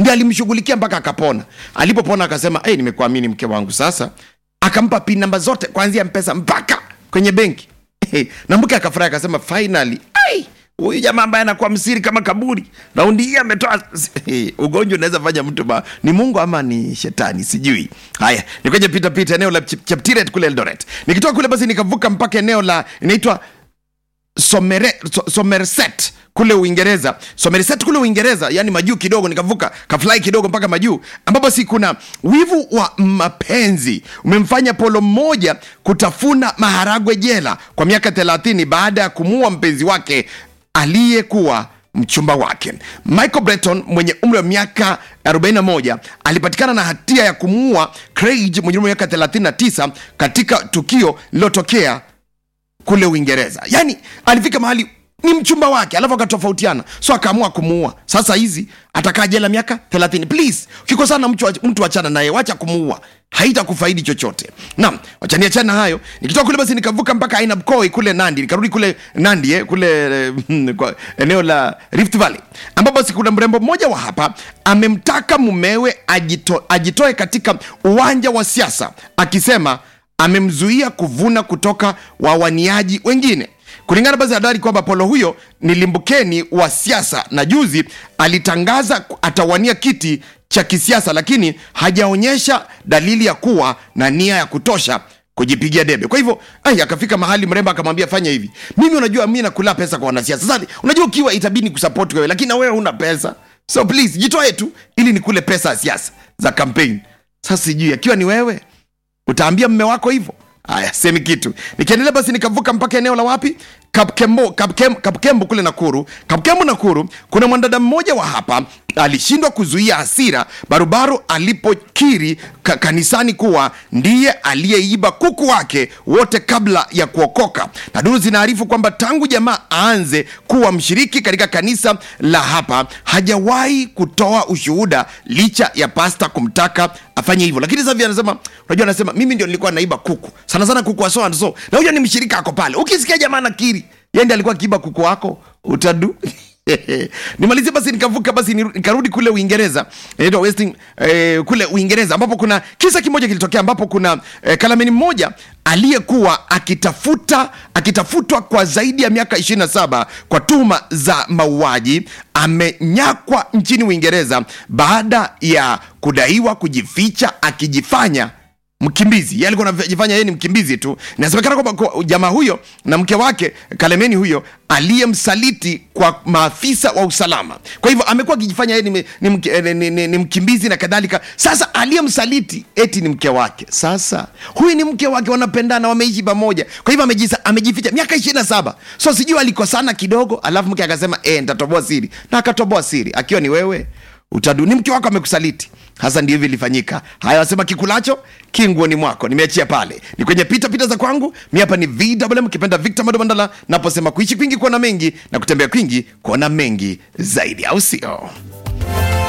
ndio alimshughulikia mpaka akapona alipopona akasema hey, nimekuamini mke wangu sasa akampa pin namba zote kuanzia mpesa mpaka kwenye benki na mke akafurahi akasema finally ai huyu jamaa ambaye anakuwa msiri kama kaburi raundi hii ametoa ugonjwa unaweza fanya mtu ma, ni mungu ama ni shetani sijui haya nikwenye pita pita eneo la Chep- cheptiret kule eldoret nikitoka kule basi nikavuka mpaka eneo la inaitwa Somere, so, somerset kule uingereza somerset kule uingereza yani majuu kidogo nikavuka kafly kidogo mpaka majuu ambapo si kuna wivu wa mapenzi umemfanya polo mmoja kutafuna maharagwe jela kwa miaka 30 baada ya kumuua mpenzi wake aliyekuwa mchumba wake michael breton mwenye umri wa miaka 41 alipatikana na hatia ya kumuua craig mwenye umri wa miaka 39 katika tukio lililotokea kule uingereza yaani alifika mahali ni mchumba wake alafu akatofautiana so akaamua kumuua sasa hizi atakaa jela miaka 30 please ukikosana na mtu, mtu achana naye wacha kumuua haita kufaidi chochote naam wachaniachana hayo nikitoka kule basi nikavuka mpaka ainabkoi kule nandi nikarudi kule nandi eh, kule eh, kwa eneo la rift valley ambapo basi kuna mrembo mmoja wa hapa amemtaka mumewe ajito, ajitoe katika uwanja wa siasa akisema amemzuia kuvuna kutoka wawaniaji wengine kulingana basi na habari kwamba polo huyo ni limbukeni wa siasa na juzi alitangaza atawania kiti cha kisiasa lakini hajaonyesha dalili ya kuwa na nia ya kutosha kujipigia debe kwa hivyo ai akafika mahali mrembo akamwambia fanya hivi mimi unajua mi nakula pesa kwa wanasiasa sasa unajua ukiwa itabidi kusapoti wewe lakini na wewe huna pesa so please jitoe tu ili nikule pesa ya siasa za kampeni sasa sijui akiwa ni wewe utaambia mme wako hivyo haya semi kitu nikiendelea basi nikavuka mpaka eneo la wapi kapkembo kapkem, kapkembo kule nakuru kapkembo nakuru kuna mwanadada mmoja wa hapa alishindwa kuzuia hasira barubaru alipokiri ka, kanisani kuwa ndiye aliyeiba kuku wake wote kabla ya kuokoka na duru zinaarifu kwamba tangu jamaa aanze kuwa mshiriki katika kanisa la hapa hajawahi kutoa ushuhuda licha ya pasta kumtaka afanye hivyo lakini sasa hivi anasema unajua anasema mimi ndio nilikuwa naiba kuku sana sana kuku wa so and so na huyo ni mshirika ako pale ukisikia jamaa nakiri yende alikuwa akiiba kuku wako utadu nimalizie basi nikavuka basi niru- nikarudi kule uingereza inaitwa Westing, eh, kule uingereza ambapo kuna kisa kimoja kilitokea ambapo kuna eh, kalameni mmoja aliyekuwa akitafuta akitafutwa kwa zaidi ya miaka 27 kwa tuhuma za mauaji amenyakwa nchini uingereza baada ya kudaiwa kujificha akijifanya mkimbizi yeye alikuwa anajifanya yeye ni mkimbizi tu inasemekana kwamba kwa- jamaa huyo na mke wake kalemeni huyo aliyemsaliti kwa maafisa wa usalama kwa hivyo amekuwa akijifanya yeye ni, ni, mki- eh, ni, ni, ni mkimbizi na kadhalika sasa aliyemsaliti eti ni mke wake sasa huyu ni mke wake wanapendana wameishi pamoja kwa hivyo amejisa, amejificha miaka ishiri na saba so sijui alikosana kidogo alafu mke akasema e, nitatoboa siri na akatoboa siri akiwa ni wewe utadu ni mke wako amekusaliti hasa ndio hivi ilifanyika haya wasema kikulacho kinguoni mwako nimeachia pale ni kwenye pita pita za kwangu mi hapa ni vwm kipenda victor madobandala naposema kuishi kwingi kuona mengi na kutembea kwingi kuona mengi zaidi au sio